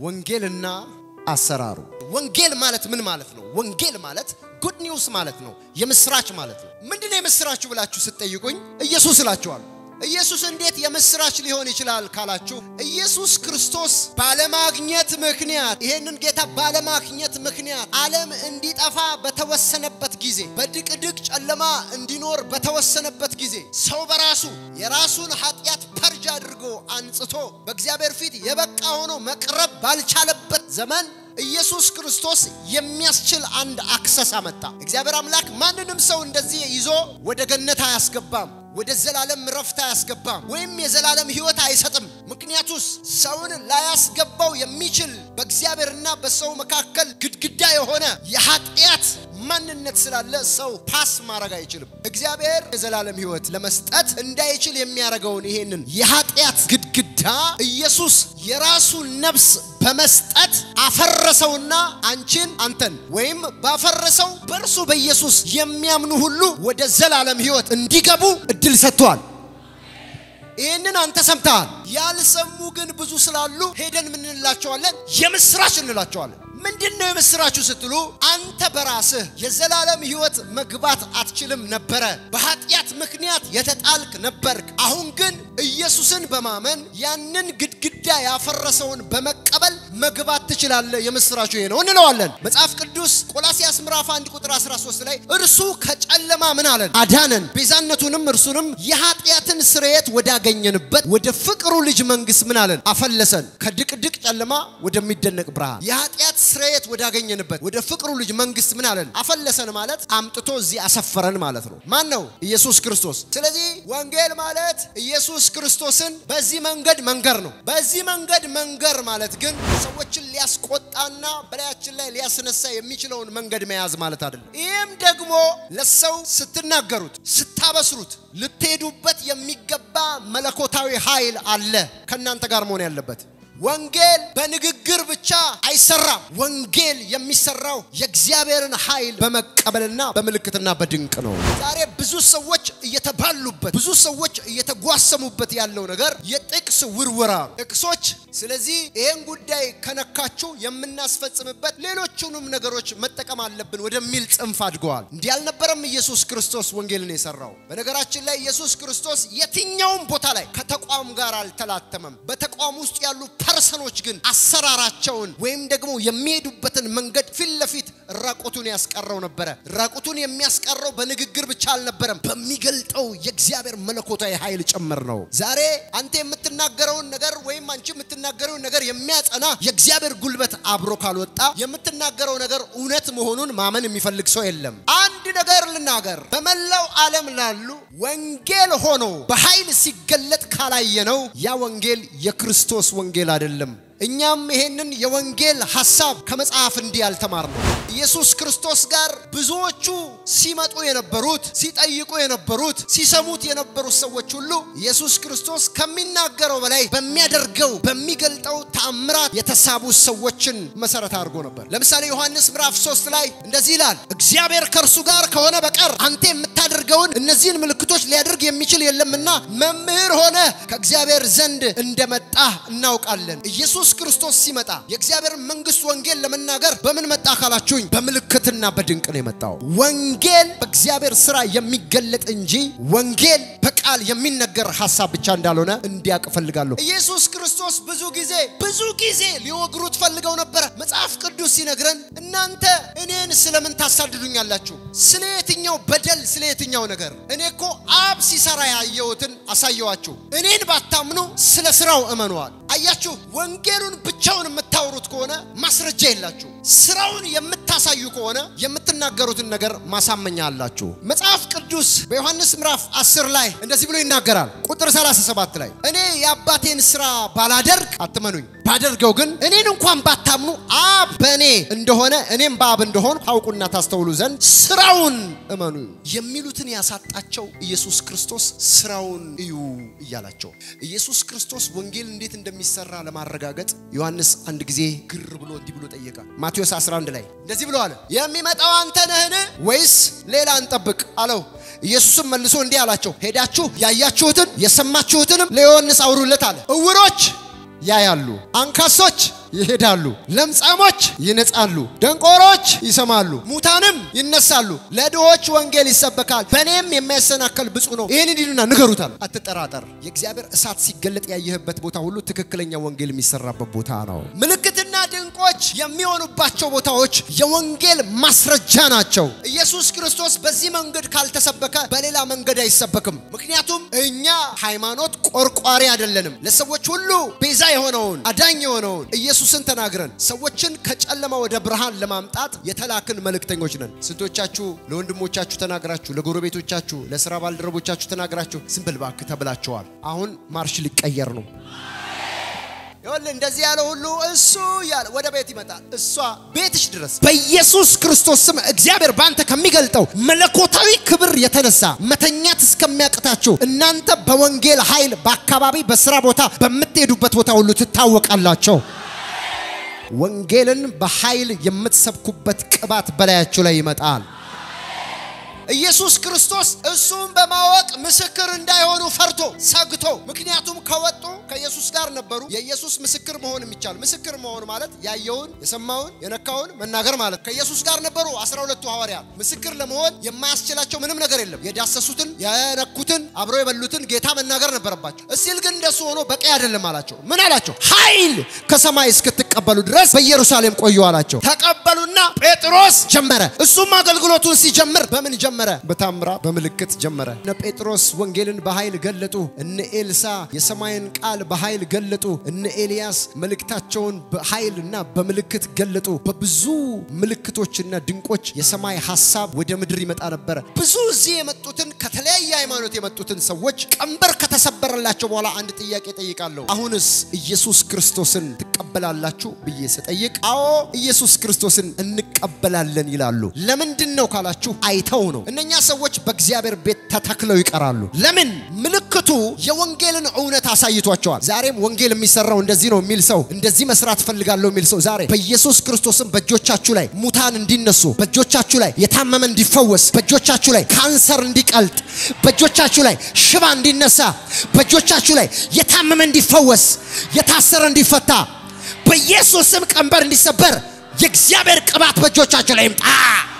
ወንጌልና አሰራሩ። ወንጌል ማለት ምን ማለት ነው? ወንጌል ማለት ጉድ ኒውስ ማለት ነው። የምስራች ማለት ነው። ምንድነው የምስራችሁ ብላችሁ ስትጠይቁኝ ኢየሱስ እላችኋለሁ። ኢየሱስ እንዴት የምስራች ሊሆን ይችላል ካላችሁ ኢየሱስ ክርስቶስ ባለማግኘት ምክንያት ይሄንን ጌታ ባለማግኘት ምክንያት ዓለም እንዲጠፋ በተወሰነበት ጊዜ በድቅድቅ ጨለማ እንዲኖር በተወሰነበት ጊዜ ሰው በራሱ የራሱን ኃጢአት ፐርጅ አድርጎ አንጽቶ በእግዚአብሔር ፊት የበቃ ሆኖ መቅረብ ባልቻለበት ዘመን ኢየሱስ ክርስቶስ የሚያስችል አንድ አክሰስ አመጣ። እግዚአብሔር አምላክ ማንንም ሰው እንደዚህ ይዞ ወደ ገነት አያስገባም፣ ወደ ዘላለም ረፍት አያስገባም፣ ወይም የዘላለም ሕይወት አይሰጥም። ምክንያቱስ ሰውን ላያስገባው የሚችል በእግዚአብሔርና በሰው መካከል ግድግዳ የሆነ የኃጢአት ማንነት ስላለ ሰው ፓስ ማድረግ አይችልም። እግዚአብሔር የዘላለም ሕይወት ለመስጠት እንዳይችል የሚያደርገውን ይሄንን የኃጢአት ግድግዳ ኢየሱስ የራሱን ነፍስ በመስጠት አፈረሰውና አንቺን አንተን ወይም ባፈረሰው በእርሱ በኢየሱስ የሚያምኑ ሁሉ ወደ ዘላለም ሕይወት እንዲገቡ እድል ሰጥቷል። ይህንን አንተ ሰምተሃል። ያልሰሙ ግን ብዙ ስላሉ ሄደን ምን እንላቸዋለን? የምስራች እንላቸዋለን። ምንድን ነው የምስራችሁ ስትሉ አንተ በራስህ የዘላለም ሕይወት መግባት አትችልም ነበረ። በኃጢአት ምክንያት የተጣልክ ነበርክ። አሁን ግን ኢየሱስን በማመን ያንን ግድግዳ ያፈረሰውን በመቀበል መግባት ትችላለህ። የምስራችሁ ይሄ ነው እንለዋለን። መጽሐፍ ቅዱስ ቆላሲያስ ምዕራፍ 1 ቁጥር 13 ላይ እርሱ ከጨለማ ምን አለን? አዳነን፣ ቤዛነቱንም እርሱንም የኃጢአትን ስርየት ወዳገኘንበት ወደ ፍቅሩ ልጅ መንግስት ምን አለን? አፈለሰን። ከድቅድቅ ጨለማ ወደሚደነቅ ብርሃን የኃጢአት ስርየት ወዳገኘንበት ወደ ፍቅሩ ልጅ መንግስት ምን አለን? አፈለሰን ማለት አምጥቶ እዚህ አሰፈረን ማለት ነው። ማን ነው? ኢየሱስ ክርስቶስ። ስለዚህ ወንጌል ማለት ኢየሱስ ክርስቶስን በዚህ መንገድ መንገር ነው። በዚህ መንገድ መንገር ማለት ግን ሰዎችን ሊያስቆጣና በላያችን ላይ ሊያስነሳ የሚችለውን መንገድ መያዝ ማለት አይደለም። ይህም ደግሞ ለሰው ስትናገሩት፣ ስታበስሩት ልትሄዱበት የሚገባ መለኮታዊ ኃይል አለ ከእናንተ ጋር መሆን ያለበት ወንጌል በንግግር ብቻ አይሰራም። ወንጌል የሚሰራው የእግዚአብሔርን ኃይል በመቀበልና በምልክትና በድንቅ ነው። ዛሬ ብዙ ሰዎች እየተባሉበት፣ ብዙ ሰዎች እየተጓሰሙበት ያለው ነገር የጥቅስ ውርወራ ጥቅሶች። ስለዚህ ይህን ጉዳይ ከነካችሁ የምናስፈጽምበት ሌሎቹንም ነገሮች መጠቀም አለብን ወደሚል ጽንፍ አድገዋል። እንዲህ አልነበረም ኢየሱስ ክርስቶስ ወንጌልን የሰራው። በነገራችን ላይ ኢየሱስ ክርስቶስ የትኛውም ቦታ ላይ ከተቋም ጋር አልተላተመም። በተቋም ውስጥ ያሉ ፐርሰኖች ግን አሰራራቸውን ወይም ደግሞ የሚሄዱበትን መንገድ ፊት ለፊት ራቁቱን ያስቀረው ነበረ። ራቁቱን የሚያስቀረው በንግግር ብቻ አልነበረም፣ በሚገልጠው የእግዚአብሔር መለኮታዊ ኃይል ጭምር ነው። ዛሬ አንተ የምትናገረውን ነገር ወይም አንቺ የምትናገረውን ነገር የሚያጸና የእግዚአብሔር ጉልበት አብሮ ካልወጣ የምትናገረው ነገር እውነት መሆኑን ማመን የሚፈልግ ሰው የለም። አንድ ነገር ልናገር፣ በመላው ዓለም ላሉ ወንጌል ሆኖ በኃይል ሲገለጥ ካላየነው ያ ወንጌል የክርስቶስ ወንጌል አይደለም። እኛም ይሄንን የወንጌል ሐሳብ ከመጽሐፍ እንዲህ ያልተማርነው ኢየሱስ ክርስቶስ ጋር ብዙዎቹ ሲመጡ የነበሩት ሲጠይቁ የነበሩት ሲሰሙት የነበሩት ሰዎች ሁሉ ኢየሱስ ክርስቶስ ከሚናገረው በላይ በሚያደርገው በሚገልጠው ተአምራት የተሳቡ ሰዎችን መሰረት አድርጎ ነበር። ለምሳሌ ዮሐንስ ምዕራፍ 3 ላይ እንደዚህ ይላል፣ እግዚአብሔር ከእርሱ ጋር ከሆነ በቀር አንተ የምታደርገውን እነዚህን ምልክቶች ሊያደርግ የሚችል የለምና መምህር ሆነ ከእግዚአብሔር ዘንድ እንደመጣ እናውቃለን። ኢየሱስ ክርስቶስ ሲመጣ የእግዚአብሔር መንግስት ወንጌል ለመናገር በምን መጣ ካላችሁኝ፣ በምልክትና በድንቅ ነው የመጣው። ወንጌል በእግዚአብሔር ስራ የሚገለጥ እንጂ ወንጌል በቃል የሚነገር ሀሳብ ብቻ እንዳልሆነ እንዲያውቅ እፈልጋለሁ። ኢየሱስ ክርስቶስ ብዙ ጊዜ ብዙ ጊዜ ሊወግሩት ፈልገው ነበረ። መጽሐፍ ቅዱስ ሲነግረን እናንተ እኔን ስለምን ታሳድዱኛላችሁ? ስለ የትኛው በደል፣ ስለ የትኛው ነገር? እኔ እኮ አብ ሲሰራ ያየሁትን አሳየዋችሁ። እኔን ባታምኑ ስለ ስራው እመነዋል። አያችሁ፣ ወንጌሉን ብቻውን የምታወሩት ከሆነ ማስረጃ የላችሁ። ስራውን የምታሳዩ ከሆነ የምትናገሩትን ነገር ማሳመኛ አላችሁ። መጽሐፍ ቅዱስ በዮሐንስ ምዕራፍ 10 ላይ እንደዚህ ብሎ ይናገራል። ቁጥር 37 ላይ እኔ የአባቴን ስራ ባላደርግ አትመኑኝ፣ ባደርገው ግን እኔን እንኳን ባታምኑ አብ በእኔ እንደሆነ እኔም በአብ እንደሆን ታውቁና ታስተውሉ ዘንድ ስራውን እመኑ የሚሉትን ያሳጣቸው ኢየሱስ ክርስቶስ ስራውን እዩ እያላቸው ኢየሱስ ክርስቶስ ወንጌል እንዴት እንደሚሰራ ለማረጋገጥ ዮሐንስ አንድ ጊዜ ግር ብሎ እንዲህ ብሎ ጠየቀ። ማቴዎስ 11 ላይ እንደዚህ ብሎ አለ፣ የሚመጣው አንተ ነህን ወይስ ሌላ እንጠብቅ አለው። ኢየሱስም መልሶ እንዲህ አላቸው፣ ሄዳችሁ ያያችሁትን የሰማችሁትንም ለዮሐንስ አውሩለት አለ። እውሮች ያያሉ፣ አንካሶች ይሄዳሉ፣ ለምጻሞች ይነጻሉ፣ ደንቆሮች ይሰማሉ፣ ሙታንም ይነሳሉ፣ ለድሆች ወንጌል ይሰበካል፣ በእኔም የማይሰናከል ብፁዕ ነው። ይህን እንዲሉና ንገሩታል። አትጠራጠር። የእግዚአብሔር እሳት ሲገለጥ ያየህበት ቦታ ሁሉ ትክክለኛ ወንጌል የሚሰራበት ቦታ ነው። ምልክትና ድንቆች የሚሆኑባቸው ቦታዎች የወንጌል ማስረጃ ናቸው። ኢየሱስ ክርስቶስ በዚህ መንገድ ካልተሰበከ በሌላ መንገድ አይሰበክም። ምክንያቱም እኛ ሃይማኖት ቆርቋሪ አይደለንም። ለሰዎች ሁሉ ቤዛ የሆነውን አዳኝ የሆነውን ኢየሱስን ተናግረን ሰዎችን ከጨለማ ወደ ብርሃን ለማምጣት የተላክን መልእክተኞች ነን። ስንቶቻችሁ ለወንድሞቻችሁ ተናግራችሁ፣ ለጎረቤቶቻችሁ፣ ለስራ ባልደረቦቻችሁ ተናግራችሁ ዝም በል እባክህ ተብላችኋል። አሁን ማርሽ ሊቀየር ነው። ይኸውልህ እንደዚህ ያለ ሁሉ እሱ ያለ ወደ ቤት ይመጣል። እሷ ቤትሽ ድረስ በኢየሱስ ክርስቶስ ስም እግዚአብሔር ባንተ ከሚገልጠው መለኮታዊ ክብር የተነሳ መተኛት እስከሚያቅታችሁ እናንተ በወንጌል ኃይል በአካባቢ በስራ ቦታ በምትሄዱበት ቦታ ሁሉ ትታወቃላቸው። ወንጌልን በኃይል የምትሰብኩበት ቅባት በላያችሁ ላይ ይመጣል። ኢየሱስ ክርስቶስ እሱም በማወቅ ምስክር እንዳይሆኑ ፈርቶ ሰግቶ፣ ምክንያቱም ከወጡ ከኢየሱስ ጋር ነበሩ። የኢየሱስ ምስክር መሆን የሚቻል ምስክር መሆን ማለት ያየውን፣ የሰማውን፣ የነካውን መናገር ማለት ከኢየሱስ ጋር ነበሩ። አስራ ሁለቱ ሐዋርያት ምስክር ለመሆን የማያስችላቸው ምንም ነገር የለም። የዳሰሱትን፣ የነኩትን፣ አብረው የበሉትን ጌታ መናገር ነበረባቸው። እስቲል ግን እንደሱ ሆኖ በቂ አይደለም አላቸው። ምን አላቸው? ኃይል ከሰማይ እስክትቀበሉ ድረስ በኢየሩሳሌም ቆዩ አላቸው። ተቀበሉና ጴጥሮስ ጀመረ። እሱም አገልግሎቱን ሲጀምር በምን ጀመረ? በታምራ በምልክት ጀመረ። እነ ጴጥሮስ ወንጌልን በኃይል ገለጡ። እነ ኤልሳ የሰማይን ቃል በኃይል ገለጡ። እነ ኤልያስ መልእክታቸውን በኃይልና በምልክት ገለጡ። በብዙ ምልክቶችና ድንቆች የሰማይ ሐሳብ ወደ ምድር ይመጣ ነበረ። ብዙ እዚህ የመጡትን ከተለያየ ሃይማኖት የመጡትን ሰዎች ቀንበር ከተሰበረላቸው በኋላ አንድ ጥያቄ ጠይቃለሁ። አሁንስ ኢየሱስ ክርስቶስን ትቀበላላችሁ ብዬ ስጠይቅ፣ አዎ ኢየሱስ ክርስቶስን እንቀበላለን ይላሉ። ለምንድን ነው ካላችሁ አይተው ነው። እነኛ ሰዎች በእግዚአብሔር ቤት ተተክለው ይቀራሉ። ለምን? ምልክቱ የወንጌልን እውነት አሳይቷቸዋል። ዛሬም ወንጌል የሚሰራው እንደዚህ ነው የሚል ሰው እንደዚህ መስራት ፈልጋለሁ የሚል ሰው ዛሬ በኢየሱስ ክርስቶስም በእጆቻችሁ ላይ ሙታን እንዲነሱ፣ በእጆቻችሁ ላይ የታመመ እንዲፈወስ፣ በእጆቻችሁ ላይ ካንሰር እንዲቀልጥ፣ በእጆቻችሁ ላይ ሽባ እንዲነሳ፣ በእጆቻችሁ ላይ የታመመ እንዲፈወስ፣ የታሰረ እንዲፈታ፣ በኢየሱስ ስም ቀንበር እንዲሰበር የእግዚአብሔር ቅባት በእጆቻችሁ ላይ ይምጣ።